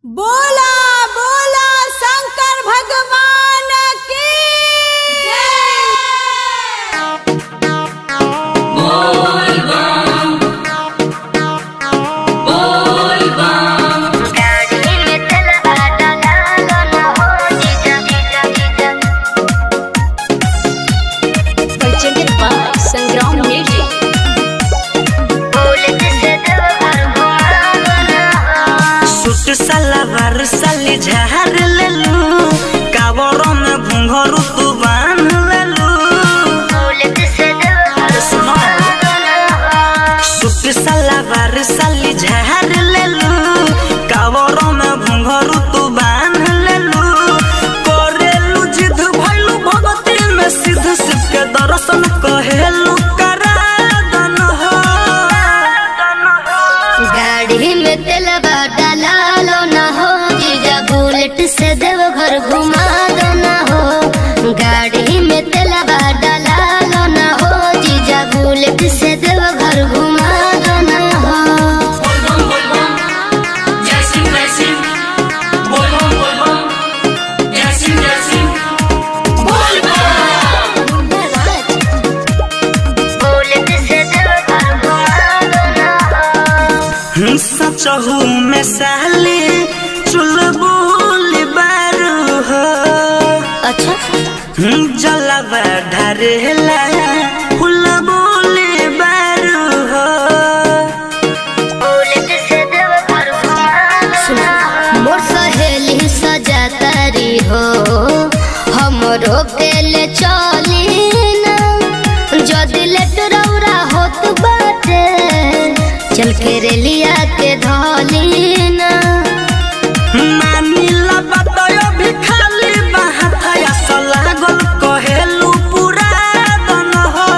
बोला बोला शंकर भगवान की गाड़ी में चला डाला ना हो जीजा जीजा जीजा presented by Sangram Music. बोलत से दवर घुमावो ना हो सूट सलवार साली झार लेलू कावड़ों में घुंघरू तू बांध लेलू बोलत से दवर सुनो। घुमावो ना हो सूट सलवार साली झार लेलू कावड़ों में घुंघरू तू बांध लेलू करेलू जिद भइलू भगती में सिद्ध शिव के दर्शन कहेलू करा दन हो गाड़ी में तेलबा डाला लो ना हो जीजा बुलेट से देवघर घुमा दो ना हो गाड़ी में तेलबा डाला लो ना हो जीजा बुलेट से देवघर घुमा दो ना हो बुलेट से देवघर घुमा दो ना हो सचहू में साली चुलबुल बारू हो अच्छा जलवा ढरेला फुलबुल बारू हो बुलेट से देवघर घुमा दो ना हो मोर सहेली सजातारी हो हमरो के ले चली ना जदि लेट रौरा होत बाटे चल के रेलिया के धली ना मानिला बतयो भी खाली बाहथया सलागल कहेलू पूरा दन हो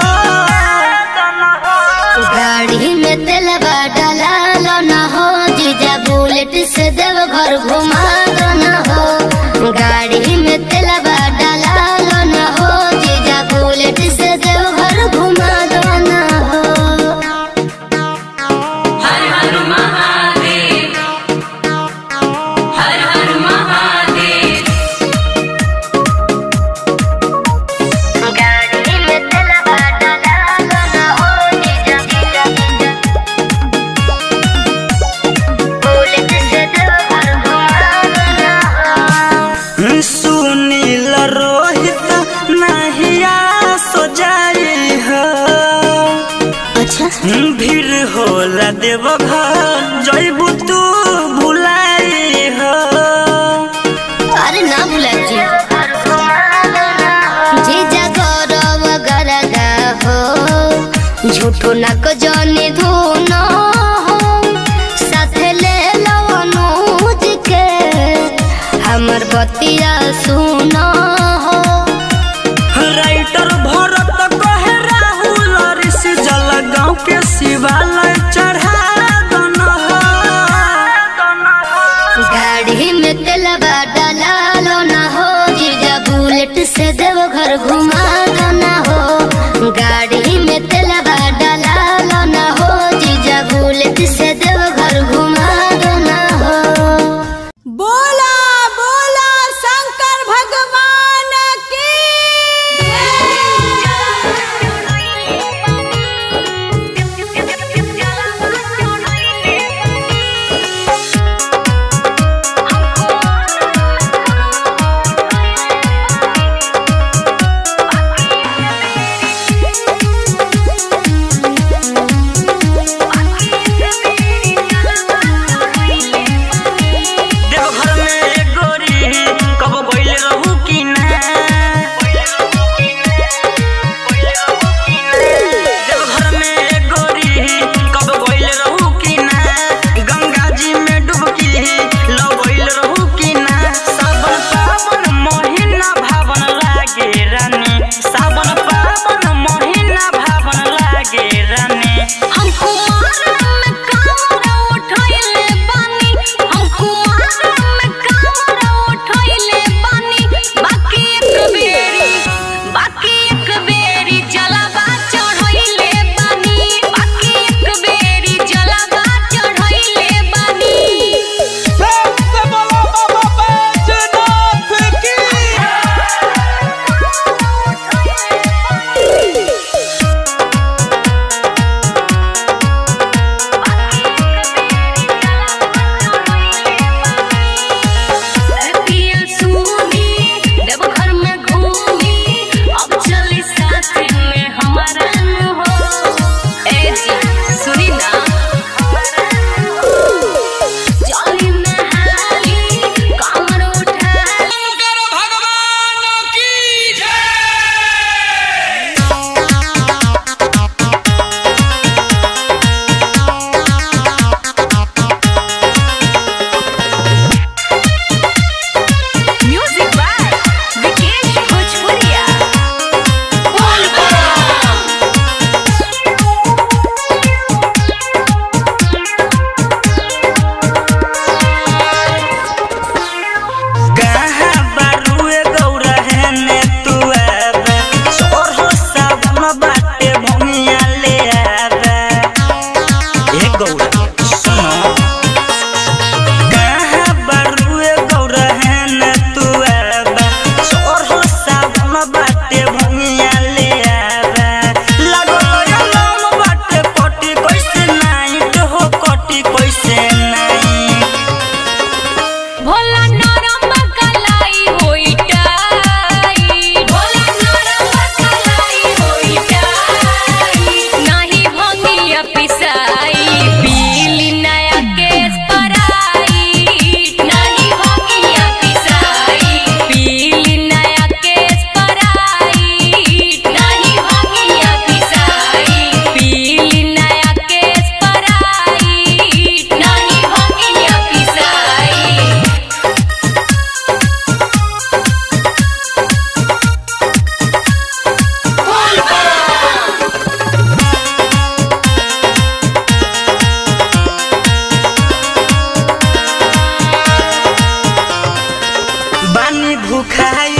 गाड़ी में तेलबा डाला लो ना हो जीजा बुलेट से देवघर घुमा दो ना हो गाड़ी में तेलबा डाला लो ना हो जीजा बुलेट से देवघर घुमा दो ना हो गाड़ी में तेलबा डाला लो ना हो जीजा जीजा जीजा बुलेट से देवघर घुमा दो ना हो सुनील रोहित नहिया सो जाई हो अच्छा भीड़ होला देव घर जैबू तू भुलाई हो अरे ना भुला जी जीजा गौरव गरगा हो झूठो नक जनी धुन हो साथे ले लो अनुज के हमर बतिया सुन हो राइटर भरत कहे राहुल ऋषि जल गाँव के शिवालय चढ़ा दन हो गाड़ी में तेलबा डाला लो ना हो जीजा बुलेट से देवघर घुमा दो ना हो गाड़ी में तेलबा डाला लो ना हो जीजा बुलेट से देवघर घुमा दो ना हो बोला बोला शंकर भगवान की भूखाई